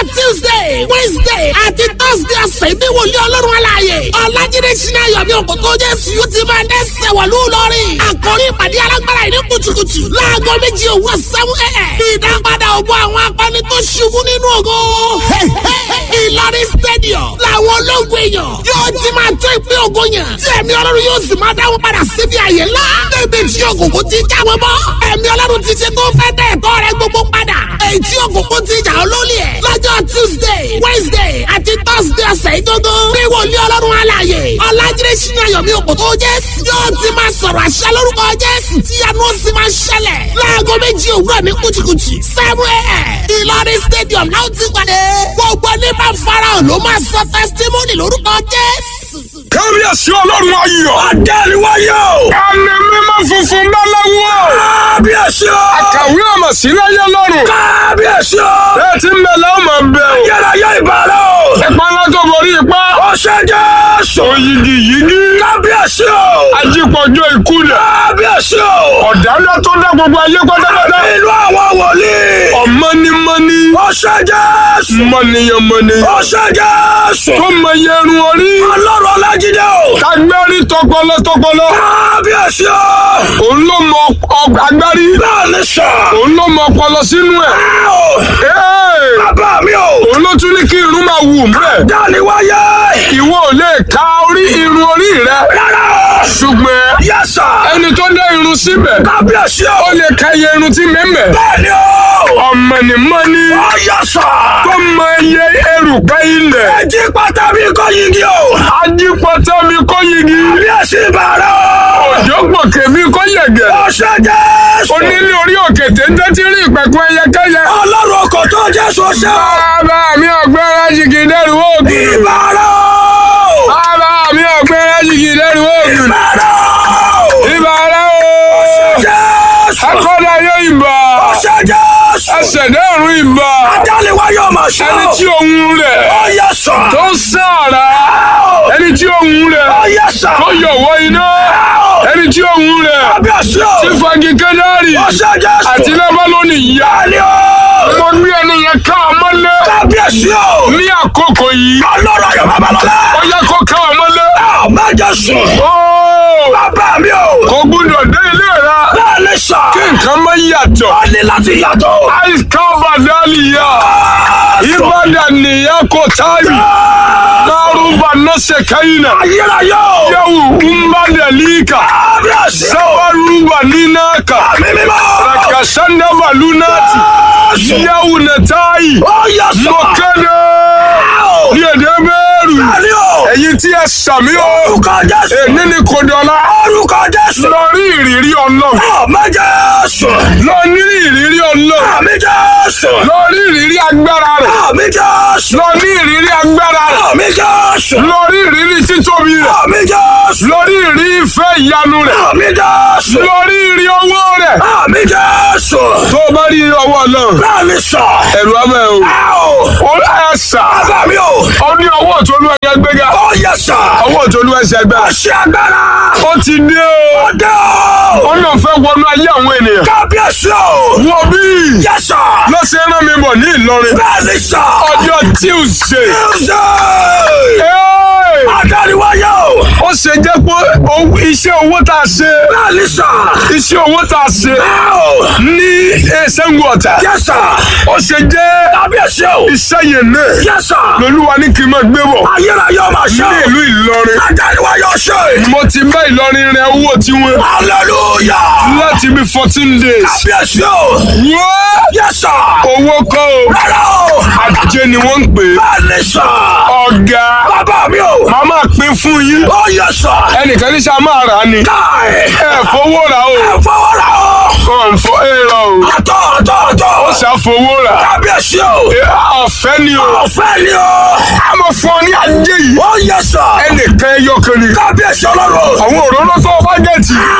tuesday wednesday àti thursday ọ̀sẹ̀ ní wòlíì ọlọ́run aláàyè ọ̀làjídé sinmi ayọ̀mí òkòtò jésù yóò ti máa dẹ́sẹ̀ wọ̀lú lọ́rìn àkórí ìpàdé alágbára ìní kùtùkùtù láago méjì òwúrọ̀ seven a.m. ìdápadà ògbó àwọn akọni tó ṣubú nínú ògo ìlọrin stadium làwọn ológun èèyàn yóò ti máa tó ìpín ògo yàn tí ẹ̀mí ọlọ́run yóò sì máa dáwọn padà síbi àyè ńlá débi tí òkùnkùn ti já wọn bọ́ ẹ̀mí ọlọ́run ti ṣe tó fẹ́ dẹ̀ ẹ̀tọ́ rẹ gbogbo padà èyí tí òkùnkùn ti jà ọ́ lólè ẹ̀ lọ́jọ́ tuesday wednesday àti thursday ọ̀sẹ̀ ìdógó bí wòlíì ọlọ́run alààyè ọ̀làjídé sínú ayọ̀mí òkòtò jésù yóò ti máa sọ̀rọ̀ àṣẹ lórúkọ jésù tí yanu ó sì máa ṣẹlẹ̀ láago méjì òwúrọ̀ ní kùtùkùtù seven a.m. ìlọrin stadium náà ti pàdé gbogbo ní bá farahàn ló máa sọ testimony lórúkọ jésù. kábíyèsí ọlọ́run ayọ̀. Adẹ́rìwáyé o. ẹni mímọ́ funfun báláwo. Kábíyèsí o. àkàwé ọmọ síláyé lọ́rùn. Kábíyèsí o. bẹ́ẹ̀ tí ń bẹ lọ́wọ́ máa bẹ o. Ayérayé ìbàrẹ̀ o. ìpínlẹ̀ tó borí ipá. Ó ṣe Jésù. òyìgì yìgì. Kábíyèsí o. ajípọ̀jọ́ ìkúlẹ̀. Kábíyèsí o. ọ̀dàlẹ̀ tó dá gbogbo ayé pátápátá. Ìlú àwọn wòlíì. ọ̀mọ́nimọ́ni. Ó ṣe Jésù. mọ́niyànmọ́ni. Ó ṣe Jésù. tó mọ yẹrun orí. Ọlọ́run Ọlájídé o. tagbẹ́rì tọpọlọ tọpọlọ. Kábíyèsí o. òun ló mọ ọg- agbárí. Bẹ́ẹ̀ni sọ. òun ló mọ ọpọlọ sínú ẹ̀. Ẹ o. Ee! Bàbá mi o. òun ló tún ní kí irun máa wù mẹ́. Dániwáyé. ìwọ ò lè ka orí irun orí rẹ. Rárá o. ṣùgbọ́n Yes sir. ẹni tó dá irun síbẹ̀ Kábíyèsí o. ó lè ka iye irun tí mẹ́mẹ́. Bẹ́ẹ̀ni o. ọ̀mọ̀nìmọ́ni Ó yẹ sọ. tó mọ iye erùpẹ̀ ilẹ̀. Ẹjí pátá mi kọ́ yigi o. ajípọ̀tẹ́ mi kó yigi. Kábíyèsí ìbàrẹ̀ o. òjò gbòkè mi kó yẹ̀gẹ̀. Ó ṣe Jésù. onílé orí òkè téńté tí rí ìpẹ̀kun ẹyẹkẹ́yẹ. Ọlọ́run ọkọ̀ tó Jésù ṣe o. bàbá mi ọ̀gbẹ́rẹ́ jìgì dẹ́rù oògùn. Ìbàrẹ̀ o. bàbá mi ọ̀gbẹ́rẹ́ jìgì dẹ́rù oògùn. Ìbàrẹ̀ o. ìbàrẹ̀ o. Jésù. akọ́dà yóò ìbà. Ó ṣe Jésù. ẹsẹ̀ dẹ́rùn ìbà. Dániwáyé ọmọ ṣe ẹni o. tí ohun rẹ̀ Ó yẹ sọ. tó ń sáàrà. ẹni tí ohun rẹ̀ Ó yẹ sọ. tó yọ̀wọ́ iná. ẹni tí ohun rẹ̀ Kábíyèsí o. ti fagi kẹ́dárì. Ó ṣe Jésù. àti lẹ́bálónì yá. Bẹ́ẹ̀ni o. mo gbé ẹni yẹn ká ọmọlé. Kábíyèsí o. ní àkókò yìí. Ọlọ́run ayọ̀ babalọ́lá. ó yẹ kó ká ọmọlé. Mẹ́jọ sùn. Ó, Bàbá mi o. kò gbúdọ̀ dé ilé rẹ. Bẹ́ẹ̀ni sọ. kí nǹkan má yàtọ̀. Ó ní láti yàtọ̀. àìsàn bàdàlìyà. ìbàdàn nìyà kò táyì. Maruba nase kaina. Ayérayé o. Yau umbadalika. Kábíyèsí o. Sabaruba ninaka. Àmì mímọ́. Rakasanda balunati. Jésù. Yau natai. Ó yẹ sọ. Mokade. Ní èdè mẹ́rù. Bẹ́ẹ̀ni o. Ẹ̀yin tí ẹ sàmí o. Orúkọ Jésù. Èní ni kò dọ̀la. Orúkọ Jésù. Lọ rí ìrírí ọlọ́run. Àmì Jésù. Lọ ní ìrírí ọlọ́run. Àmì Jésù. Lọ rí ìrírí agbára rẹ̀. Àmì Jésù. Lọ ní ìrírí agbára rẹ̀. Àmì Jésù. Lọ rí ìrírí títóbi rẹ̀. Àmì Jésù. Lọ rí ìrírí ìfẹ́ ìyanu rẹ̀. Àmì Jésù. Lọ rí ìrírí owó rẹ̀. Àmì Jésù. Tó o bá rí ọwọ́ náà, Bẹ́ẹ̀ni sọ. ẹ̀rù abẹ́ o. Ẹ o. Ó ẹ̀ sà. Bàbá mi o. Ó ní ọwọ́ òtólú ẹ̀yẹ gbéga. Ó yẹ sọ. Ọwọ́ òtólú ẹ̀sẹ̀ gbẹ́. Ṣé agbára. Ó ti dé o. Ọdẹ o. Ó náà fẹ́ wọnú ayé àwọn ènìyàn. Kábíyèsí o. Wọ́n bí Yẹ sọ. lọ́sẹ̀ rán mi bọ̀ ní Ìlọrin. Bẹ́ẹ̀ni sọ. Ọjọ́ Tuesday. Tuesday. Ẹ́ẹ̀! Adáríwáyé o. Ó ṣe jẹ́ pé owó- iṣẹ́ owó tá a ṣe. Bẹ́ẹ̀ni sọ. Iṣẹ́ owó tá a ṣe Ẹ o. ní Ṣẹ́ngu Ọ̀tà. Yẹ sọ. Ó ṣe jẹ́ Kábíyèsí o. iṣẹ́ yẹn náà. Yẹ sọ. Lolúwa ní kí n máa gbé bọ̀. Ayérayé ọmọ Ní ṣe. ìlú Ìlọrin. Adáríwáyé ọṣẹ. Mo ti bá Ìlọrin rẹ owó tiwọn Hallelujah. láti bí fourteen days. Kábíyèsí o. Wọ́n Yẹ sọ. owó kọ́ o. Rárá o. Ajé ni wọ́n ń pè é. Bẹ́ẹ̀ni sọ. Ọ̀gá. Bàbá mi o. Màá máa pín fún yín. Ó yẹ sọ. Ẹnìkan ní sá máa rà á ni. Káì. Ẹ fowó rà o. Ẹ fọwọ́ ra o. Kàn fọ́ èrò o. Àtọ̀ àtọ̀ àtọ̀. Ó ṣàfowó rà. Kábíyèsí o. Ẹ, Ọ̀fẹ́ ni o. Ọ̀fẹ́ ni o. A máa fún ọ ní ajé yìí. Ó yẹ sọ. Ẹnìkan ẹyọ kan ni. Kábíyèsí ọlọ́run. Àwọn òróró tó o bá gẹ̀tì.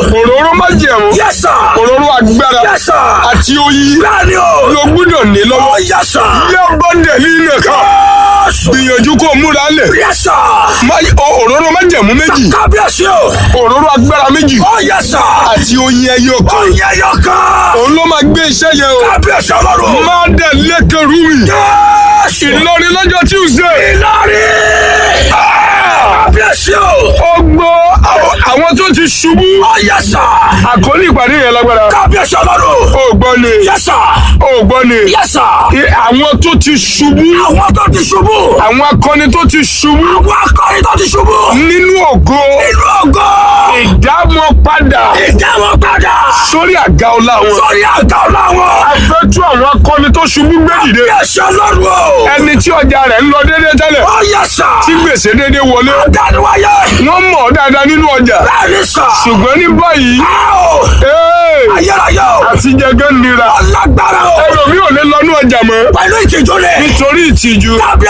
òróró májẹ̀mú Yes, sir. òróró agbára Yes, sir. àti oyin Bẹ́ẹ̀ni o. ló gbúdọ̀ ní lọ́wọ́ Oh, yes, sir. yẹ bọ́ndẹ̀ líle kan Jésù. gbìyànjú kó o múra lẹ̀ Yes, sir. Má- o- òróró májẹ̀mú méjì Kábíyèsí o. òróró agbára méjì Oh, yes, sir. àti oyin ẹyọ kan Oyè yọkan. òun ló máa gbé iṣẹ́ yẹn o Kábíyèsí ọlọ́run. má dẹ̀ lẹ́kẹ̀ rúmi Jésù. Ìlọrin lọ́jọ́ Tuesday Ìlọrin. Ah, Kábíyèsí o. ó gbọ́ àwọn- àwọn tó ti ṣubú Oh, yes, sir. àkọlé ìpàdé yẹn lágbára Kábíyèsí ọlọ́run. ó gbọ́ ni Yes, sir. ó gbọ́ ni Yes, sir. I- àwọn tó ti ṣubú Àwọn tó ti ṣubú. àwọn akọni tó ti ṣubú Àwọn akọrin tó ti ṣubú. nínú ògo Inú ògo. ìdámọ̀ padà Ìdáwọ̀ padà. sórí àga ọlá wọn. Sórí àga ọ̀la wọn. afẹ́tú àwọn akọni tó ṣubú gbé dìde Kábíyèsí ọlọ́run o. ẹni tí ọjà rẹ̀ ń lọ déédé tẹ́lẹ̀ Oh, yes, sir. tí gbèsè déédé wọlé Dániwáyé. wọ́n mọ̀ ọ́ dáadáa nínú ọjà Bẹ́ẹ̀ni sà. ṣùgbọ́n ní báyìí Áò. ee, Ayérayé o. àtijẹ́gẹ́ nira Alágbára o. ẹlòmí ò lè lọ́nú ọjà mọ́ Pẹ̀lú ìtìjú ni. nítorí ìtìjú Kábíyèsí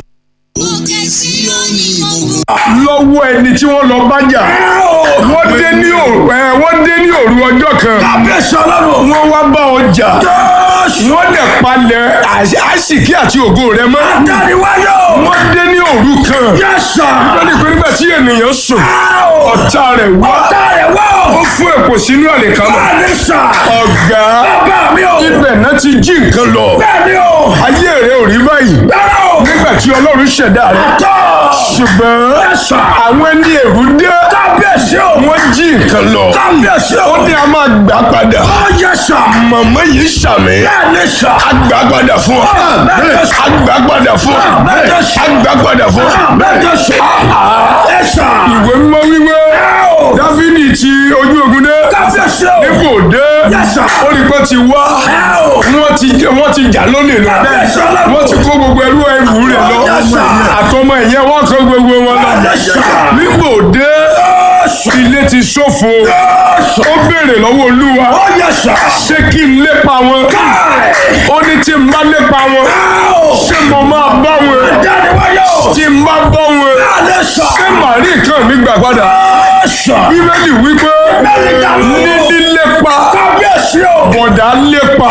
lọ́wọ́ ẹni tí wọ́n lọ bá jà o. wọ́n dé ní òru ẹ, wọ́n dé ní òru ọjọ́ kan Kábíyèsí ọlọ́run. wọ́n wá bá ọjà Jésù. wọ́n dẹ̀ palẹ̀ àṣ- àṣìkí àti ògo rẹ̀ mọ́ Dániwáyé o. wọ́n dé ní òru kan Yes, sir. wọ́n ní pé nígbà tí ènìyàn sùn Áò. ọ̀tá rẹ̀ wá Ọ̀tá rẹ̀ wá o. ó fún èpò sínú àlèkámọ́ Bẹ́ẹ̀ni sà. ọ̀gá Bàbá mi o. ibẹ̀ náà ti jí nǹkan lọ Bẹ́ẹ̀ni o. ayé rẹ̀ ò rí báyìí Bẹ́ẹ̀ni o. nígbà tí ọlọ́run ṣẹ̀dá rẹ̀ Tọ́. ṣùgbọ́n Yes, sir. àwọn ẹni èrú dé Kábíyèsí o. wọ́n jí nǹkan lọ Kábíyèsí o. ó ní a máa gbà padà Oh, yes, sir. màmá yìí ṣàmì Bẹ́ẹ̀ni sà. àgbà padà fún ọ Bẹ́ẹ̀ni sà. àgbà padà fún ọ Bẹ́ẹ̀ni sà. àgbà padà fún ọ. Bẹ́ẹ̀ni sà. Yes, sir. ìwé mímọ́ wíwé Áò. dáfídì ti ojú ogun dé Kábíyèsí o. nípò dé Yes, sir. ó rí pé ti wá Áò. wọ́n ti wọ́n ti jà lónìí lọ Kábíyèsí ọlọ́run. wọ́n ti kó gbogbo ẹrú ẹrù rẹ̀ lọ Yes, sir. àtọmọ ìyẹn wọ́n kó gbogbo wọn lọ Yes, sir. nípò dé ilé ti ṣófo ó béèrè lọ́wọ́ olúwa Oh, yes, sir. ṣé kí n lépa wọn ó ní tí n bá lépa wọn Áò. ṣé mo máa bá wọn Dániwáyé o. tí n bá bá wọn Bẹ́ẹ̀ni sà. ṣé màá rí nǹkan mi gbà padà Yes, sir. bíbélì wípé ní lílépa Kábíyèsí o. bọ̀dá lépa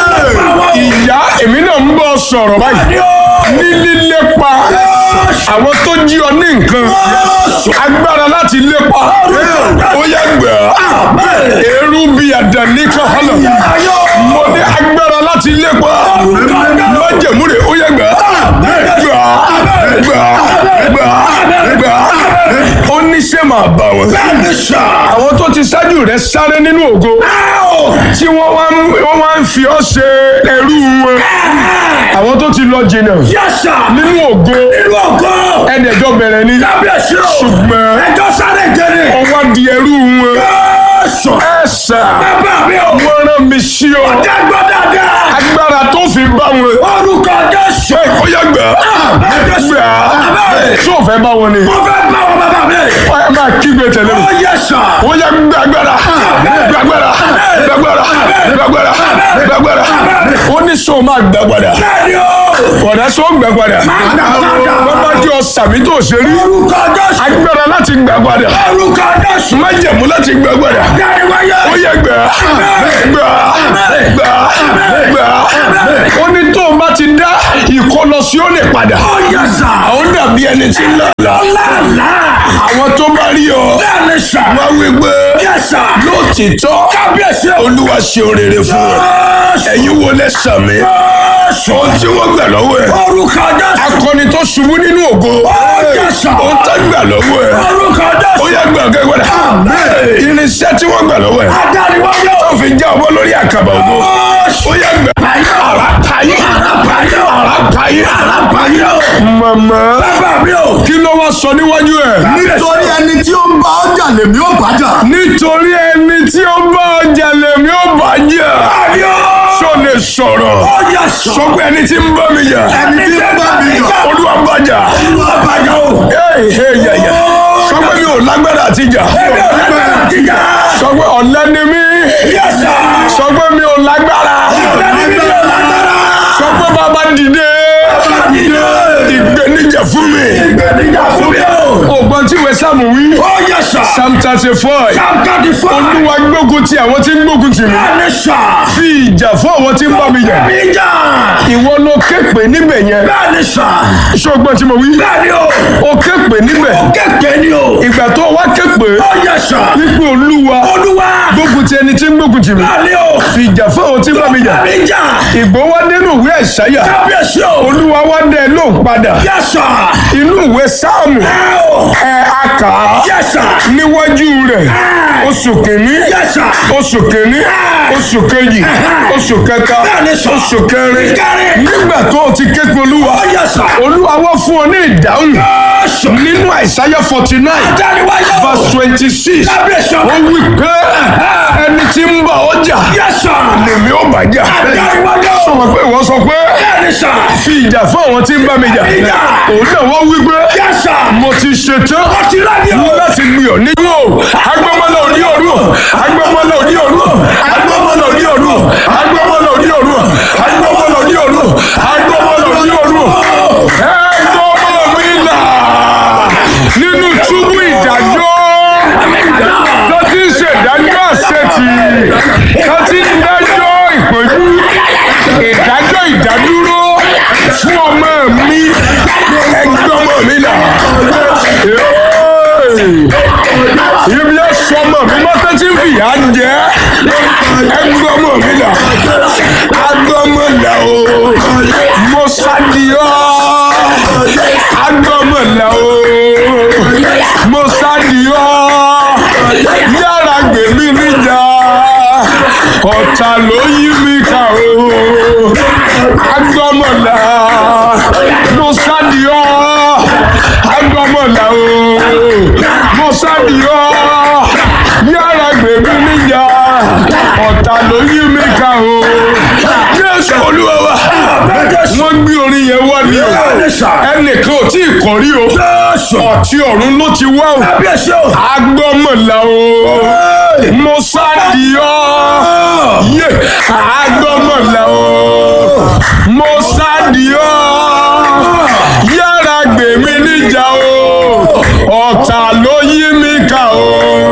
ìyá èmi náà ń bọ̀ sọ̀rọ̀ báyìí ní lílépa àwọn tó jí ọ ní nǹkan agbára láti lépa ó yẹ gbẹ èrú bíi àdàní kan hànà mo ní agbára láti lépa májèmú rẹ̀ ó yẹ gbẹ gbà gbà gbà gbà ó ní ṣé máa bá wọn Bẹ́ẹ̀ni sà. àwọn tó ti ṣáájú rẹ̀ sáré nínú ògo Áò. tí wọ́n wá ń wọ́n wá ń fi ọ́ ṣe ẹrú wọn àwọn tó ti lọ jìnnà Yes, sir. nínú ògo Inú ògo. ẹ̀ẹ́dẹ̀jọ́ bẹ̀rẹ̀ ni Kábíyèsí o. ṣùgbọ́n Ẹjọ́ sáré jẹrè. wọ́n wá di ẹrú wọn Jésù. ẹ̀sà Bàbá mi o. wọ́n rán mi sí ọ Dẹ́gbọ́ dáadáa. agbára tó fi bá wọn Orúkọ Jésù. ẹ ó yẹ gbà gbà tó fẹ́ bá wọn ni Mo fẹ́ bá wọn bàbá mi. ó yẹ máa kígbe tẹ̀lé mi Ó yẹ sà. ó yẹ gbàgbára gbàgbára gbàgbára gbàgbára gbàgbára ó ní sọ máa gbàgbára Bẹ́ẹ̀ni o. ọ̀dà sọ gbàgbára wọ́n bá jẹ́ ọ̀sàmì tó ṣe rí Orúkọ Jésù. agbára láti gbàgbára Orúkọ Jésù. májẹ̀mú láti gbàgbára Dániwáyé. ó yẹ gbà gbà gbà gbà ó ní tó o bá ti dá ìkọlọ sí ó lè padà Ó yẹ sà. àwọn dàbí ẹni tí ń lọ Lálá. àwọn tó bá rí ọ Bẹ́ẹ̀ni sà. wá wí pé Yẹ sà. lótìtọ́ Kábíyèsí o. olúwa ṣe orere fún ọ Jésù. ẹ̀yin wo lẹ sàmì Jésù. ohun tí wọ́n gbà lọ́wọ́ ẹ̀ Orúkọ Jésù. akọni tó ṣubú nínú ògo Ó yẹ sà. ohun tá gbà lọ́wọ́ ẹ̀ Orúkọ ó Jésù. yẹ gbà kẹ́gbẹ́dà irinṣẹ́ tí wọ́n gbà lọ́wọ́ ẹ̀ Adániwáyé o. tó fi já ọmọ lórí àkàbà ògo ó yẹ gbà ara tayé ara tayé màmá Bàbá mi o. kí ló wá sọ níwájú ẹ̀ nítorí ẹni tí ó ń bá ọjà lèmi ó bájà. nítorí ẹni tí ó bá ọjà lèmi ó bá jà Bàbá o. ṣó lè sọ̀rọ̀ Ó yẹ sà. sọ pé ẹni tí ń bá mi jà ẹni tí ń bá mi jà. olúwa bá jà Bàbá o. Hey, hey, yeah, yeah. sọ pé mi ò lágbára àti jà Bàbá ti jà. sọ pé ọ̀lẹ ni mí Yẹ sà. sọ pé mi ò lágbára Bàbá mi ò lágbára. sọ pé bàbá dìde Dìde. ìgbé ìpèníjà fún mi. Ìgbẹ́nijà fún mi o. ògbọ́n tí ìwé sáàmù wí. Ó yẹ sà. psalm thirty four. Sáńtàdì fún mi. olúwa gbógun ti àwọn tí ń gbógun tì mí. Bẹ́ẹ̀ni sà. fi ìjà fún àwọn tí ń bá mi jà. Ìjà. ìwọ ló képe níbẹ̀ yẹn. Bẹ́ẹ̀ni sà. ṣọgbọ́n tí mo wí. Bẹ́ẹ̀ni o. o képe níbẹ̀. Kéèké ni o. ìgbà tó wá képe. Ó yẹ sà. wípé olúwa Olúwa. gbógun ti ẹni tí ń gbógun tì mí. Bẹ́ẹ̀ni o. fi ìjà fún àwọn tí ń bá mi jà. Ìjà. ìgbó wá nínú ìwé àìsáyà. Kábíyèsí o. olúwa wá dẹ lóhùn padà. Yẹ sà. inú ìwé sáàmù. Ẹ o. ẹ a kà á. Yẹ sà. níwájú rẹ̀ oṣù kìíní Yẹ sà. oṣù kìíní oṣù kejì oṣù kẹta Bẹ́ẹ̀ni sà. oṣù kẹrin Kẹrin. nígbà tó o ti ké pe olúwa Ó yẹ sà. olúwa wá fún ọ ní ìdáhùn Yẹ́sù. nínú àìsáyà forty nine Dáríwáyé o. verse twenty six Kábíyèsí o. ó wí pé ẹni tí ń bá ọjà Yẹ sà. lèmi ó bàjá Dáríwáyé o. sọ̀rọ̀ pé ìwọ sọ pé Bẹ́ẹ̀ni sà. fi ìjà fún àwọn tí ń bá mi jà Ìjà. òun náà wọ́n wí pé Yẹ sà. mo ti ṣetán Ó ti rẹ́ ni o. láti gbì ọ́ nínú o agbọ́mọlá òní òru agbọ́mọlá òní òru agbọ́mọlá òní òru agbọ́mọlá òní òru agbọ́mọlá òní òru agbọ́mọlá òní òru ẹgbọ́mọ mi là nínú túbú ìdájọ́ tó ti ń ṣèdájọ́ àṣetì tó ti ń dájọ́ ìpọ́njú ìdájọ́ ìdádúró fún ọmọ mi ẹgbọ́mọ mi là ibi ẹ sọmọ mi mọ́tò tí ń fìyà jẹ ẹgbọ́mọ mi là agbọ́mọ là o mo sádìọ́ agbọ́mọ là o mo sádìọ́ yára gbè mí níjà ọ̀tá ló yí mi ká o agbọ́mọ là mo sádìọ́ agbọ́mọ là o mo sádìọ́ yára gbè mí níjà ọ̀tá ló yí mi ká o Jésù Olúwa wa wọ́n gbé orin yẹn wá ní o Bẹ́ẹ̀ni sà. ẹnìkan ò tí ì kọrí o Jésù. ọ̀tí ọ̀run ló ti wá o Kábíyèsí o. agbọ́mọ̀lá o mo sádìọ́ yé agbọ́mọ̀lá o mo sádìọ́ yára gbè mí níjà o ọ̀tá ló yí mi ká o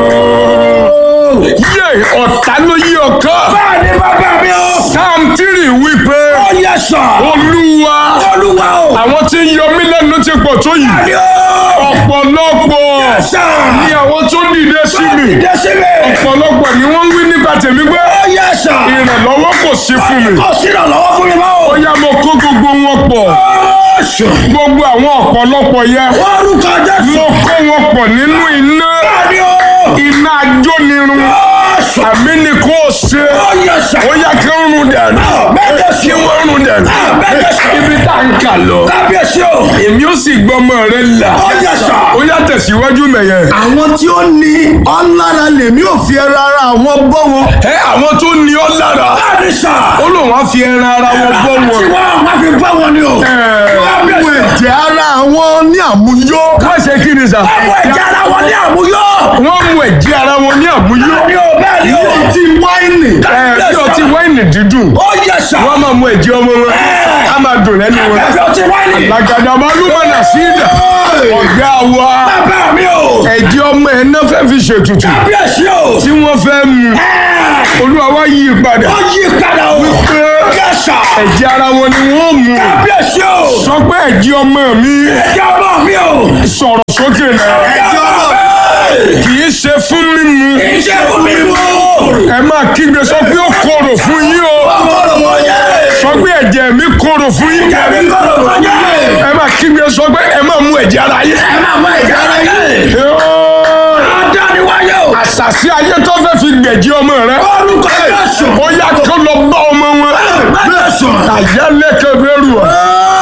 yé ọ̀tá ló yí ọkọ Bẹ́ẹ̀ni bàbá mi o. sam tírì wípé Ó yẹ sà. olúwa Olúwa o. àwọn tí ń yọ mí lẹ́nu ti pọ̀ tó yìí Bẹ́ẹ̀ni o. ọ̀pọ̀lọpọ̀ Sà. ni àwọn tó dìde sí mi Dìde sí mi. ọ̀pọ̀lọpọ̀ ni wọ́n ń wí nípa tèmi pé Ó yẹ sà. ìrànlọ́wọ́ kò sí fún mi Kò sí ìrànlọ́wọ́ fún mi mọ́ o. ó yá mo kó gbogbo wọn pọ̀ Jésù. gbogbo àwọn ọ̀pọ̀lọpọ̀ yẹn Orúkọ Jésù. mo kó wọn pọ̀ nínú iná Bẹ́ẹ̀ni o. iná ajónirun Jésù. àmì ni kò ṣe Ó yẹ sà. ó yá kí ń run dànù Bẹ́ẹ̀ni kí sà. wọ́n run dànù Bẹ́ẹ̀ni sà. ibi tá à ń kà lọ Kábíyèsí o. èmi ó sì gbọ́mọ rẹ là Ó yẹ sà. ó yá tẹ̀síwájú mẹ̀yẹ. àwọn tí ó ní ọlára lèmi ò fi ẹran ara àwọn bọ́ wọn. ẹ àwọn tó ní ọ lára Bẹ́ẹ̀ni sà. ó lóun á fi ẹran ara wọn bọ́ Tí wọn. wọ́n máa fi bá wọn ni o. àwọn ẹ̀jẹ̀ ara àwọn ní àmúyó. wọ́n ṣe kí ni sà. Àwọn ẹ̀jẹ̀ ara wọn ní àmúyọ́. wọ́n mú ẹ̀jẹ̀ ara wọn ní àmúyó. Bẹ́ẹ̀ni o. Bẹ́ẹ̀ni o. ti wáìnì. ẹ bí ọtí wáìnì dídùn Ó yẹ sà. wọ́n máa mú ẹ̀jẹ̀ ọmọ wọn á máa dùn lẹ́nu wọn. Ẹ̀fẹ̀ ọtí wáìnì. làgàdà máa ló máa nà sí ìdà ọ̀gá wa Bàbá mi o. ẹ̀jẹ̀ ọmọ ẹ̀ náà fẹ́ fi ṣètùtù Kábíyèsí o. tí wọ́n fẹ́ mu olúwa wá yí i padà Ó yí padà o. Yẹ sà. ẹ̀jẹ̀ ara wọn ni wọ́n mu Kábíyèsí o. sọ pé ẹ̀jẹ̀ ọmọ mi Ẹ̀jẹ̀ ọmọ mi o. sọ̀rọ̀ sókè náà Ẹ̀jẹ̀ ọmọ mi. kì í ṣe fún mímu Iṣẹ́ fún mi mú. ẹ máa kígbe sọ pé ó korò fún yín o Ọkọ̀rọ̀ wọ̀ yẹ. sọ pé ẹ̀jẹ̀ mi korò fún yín Jẹ̀bi kọ̀rọ̀ wọ̀ yẹ. ẹ máa kígbe sọ pé ẹ máa mú ẹ̀jẹ̀ ara yín. Ẹ máa mọ ẹ̀jẹ̀ ara yẹ. Yóò. Adániwáyé o. àṣàṣì ayé tó fẹ́ fi gbẹ̀jẹ̀ ọmọ rẹ Orúkọ Jésù. ó yá kó lọ bá ọmọ wọn Bẹ́ẹ̀ sọ. àyálẹ́kẹ̀ bẹ́rù ọ̀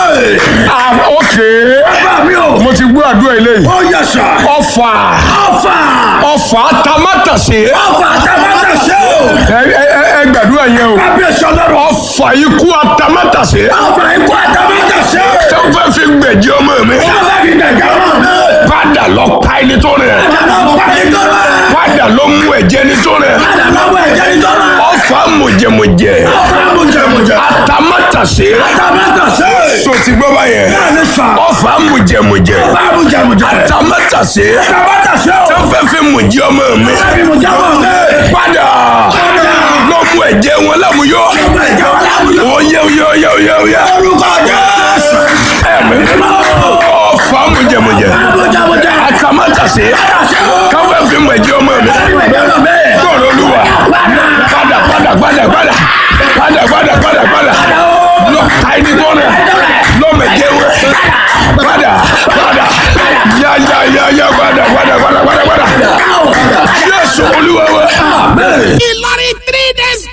ókè Bàbá mi o. mo ti gbọ́ àdúrà eléyìí Ó yẹ sà. ọfà Ọfà. ọfà tamátàsé Ọfà àtàmátà ṣe o. ẹ ẹ ẹ gbàdúrà yẹn o Kábíyèsí ọlọ́run. ọfà ikú atamátàsé Ọfà ikú àtàmátà ṣe o. tó fẹ́ fi gbẹ̀jẹ̀ ọmọ mi Wọ́n fẹ́ fi dẹ̀jẹ̀ ọmọ mi. padà lọ pa ẹni tó rẹ̀ Padà lọ pa ẹni tó rẹ̀. padà lọ mú ẹ̀jẹ̀ ẹni tó rẹ̀ Padà lọ wọ ẹ̀jẹ̀ ní tó rẹ̀. ọfà mọ̀jẹ̀mọ̀jẹ̀ Ọfà mùjẹ̀mùjẹ̀. jẹ. àtàmátàsé Àtàmátàsé. so ti gbọ́ báyẹn Bẹ́ẹ̀ ni sà. ọ̀fà mùjẹ̀mùjẹ̀ Báwo jẹ mo jẹ. àtàmátàsé Àtàmátàsé o. tó fẹ́ fi mùjẹ́ ọmọ mi Bẹ́ẹ̀ni mo jẹ́ wọn. padà lọ mú ẹ̀jẹ̀ wọn lámúyọ́ Ọmọ ìjọ láwùjọ. oyè oyè oyè oyè oyè Orúkọ Jésù. ẹ̀mí ọ̀fà mùjẹ̀mùjẹ̀ Báwo jẹ mo jẹ. àtàmátàsé káfẹ́ fi mú ẹ̀jẹ̀ ọmọ mi gbọ́dọ̀ olúwa padà padà padà padà padà padà padà padà lọ ka ẹni tó rẹ lọ́mọ ẹ̀jẹ̀ wẹ padà padà yá yá yá yá padà padà padà padà padà Jésù olúwa wẹ. ilé